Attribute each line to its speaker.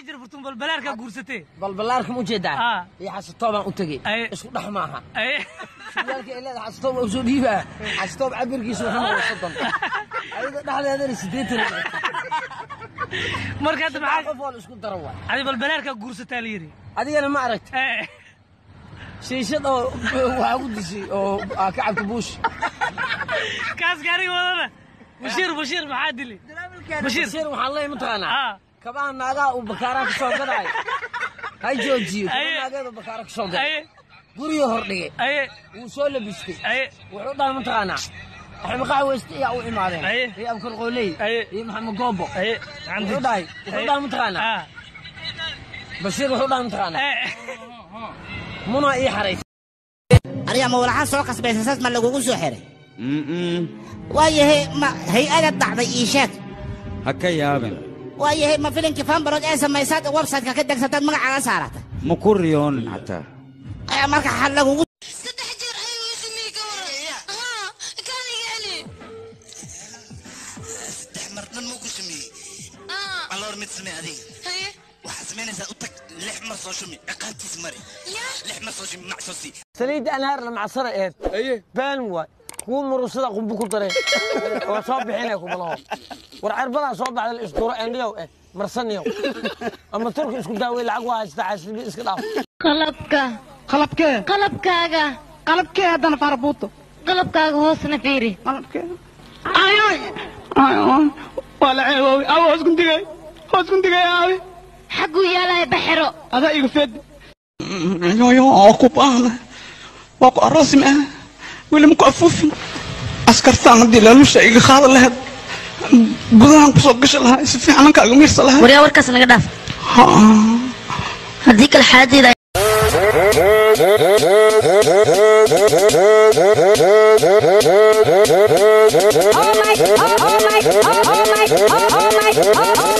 Speaker 1: jira furtun balbalaarkaa guursatee
Speaker 2: balbalaarka ma ujeedaa
Speaker 1: Ah.
Speaker 2: iyo xasatoob baan u tegey
Speaker 1: Aye.
Speaker 2: isku dhex maaha
Speaker 1: Aye.
Speaker 2: suyaalka ay leedahay xasatoob waa usoo dhiibaa xasatoob cabirkiisa wuxuu noqday soddon ayada dhexdeedana siddeetan
Speaker 1: marka hadda
Speaker 2: maxaa
Speaker 1: maxaa
Speaker 2: qof waa la isku daro waay
Speaker 1: adi balbalaarkaa guursataa la yidhi
Speaker 2: adigana ma aragti
Speaker 1: Eh,
Speaker 2: shiishad oo waxaa ku dishay oo aa ka cabta buush
Speaker 1: kaas gaariga wadana bashiir bashiir maxaa dili bashiir
Speaker 2: bashir waxaan leeyahay mataqaanaa
Speaker 1: Ah.
Speaker 2: kabaha naagaha uu bakaaraha ka soo gadaayo ha joojiyo kaba
Speaker 1: Aye.
Speaker 2: naageed uu bakaara ka soo gaday
Speaker 1: aye
Speaker 2: guriga hordhigay
Speaker 1: aye
Speaker 2: wuu soo labistay
Speaker 1: aye
Speaker 2: wuxuu dhahay mataqaanaa axmed qaxweyste ayaa u imaadeen
Speaker 1: Aye.
Speaker 2: iyo abkar qooley
Speaker 1: Aye.
Speaker 2: iyo maxamed goobo
Speaker 1: aye
Speaker 2: wuxuu dhahay wuxuu dhahay mataqaanaa
Speaker 1: Ah,
Speaker 2: bashiir wuxuu dhahay mataqaanaa
Speaker 1: eh,
Speaker 2: muna ii xarays
Speaker 3: ariga ma walaxaan soo kasbaysa saas ma lagugu soo xiray waayahay ma hay-ada dhacday ii sheeg
Speaker 4: ha ka yaabin
Speaker 3: waayahay ma filinkii fanbarood ee samaysaad website-ka ka degsataad magacaaga saarata
Speaker 4: ma ku riyoonin xataa
Speaker 3: ayaa marka xal lagugu
Speaker 5: saddex jeer ayuu ismii ka waran haa kaaniga celi
Speaker 6: saddex mar dhan muu ku sameeyey
Speaker 5: aa
Speaker 6: alloor mid samee adiga
Speaker 5: haye
Speaker 6: waxaad samaynaysaa u tag lix mar soo shumi ciqaantiis mari
Speaker 5: yaa
Speaker 6: lix mar soo shumi macsoo sii
Speaker 2: saliidda anhaar la macsana eed baan waay kuwa murusada qumbu ku dareen waa soo bixinaya kumalaho war cerbadaa soo baxda la isduro endhiyow eh marsaniyow ama turka isku daawey lacag waa haystaa xaaslibi iska dhaaf
Speaker 5: qalabka
Speaker 7: qalabkee
Speaker 5: qalabkaaga
Speaker 7: qalabkee haddana faarabuuto
Speaker 5: qalabkaaga hoosna fiiri
Speaker 7: qalabkee ay ay ay ay waa la ceeboobay aawe hoos kundigay hoos kundigay aawe
Speaker 5: xagguu yaalaya baxero
Speaker 7: adaa iga fed yoyo oo ku baahna waa ku aroosi ma aha weli ma ku afuufin askartaan haddii laalusha iga qaada lahayd gudahan kusoo gashi lahaa si fiican kaaga miirsa lahaa
Speaker 5: waryaa warkaas naga dhaaf
Speaker 7: Ha.
Speaker 5: haddii kale xaaladdeeda
Speaker 8: Oh my, oh, oh my, oh, oh my, oh, oh my, oh, oh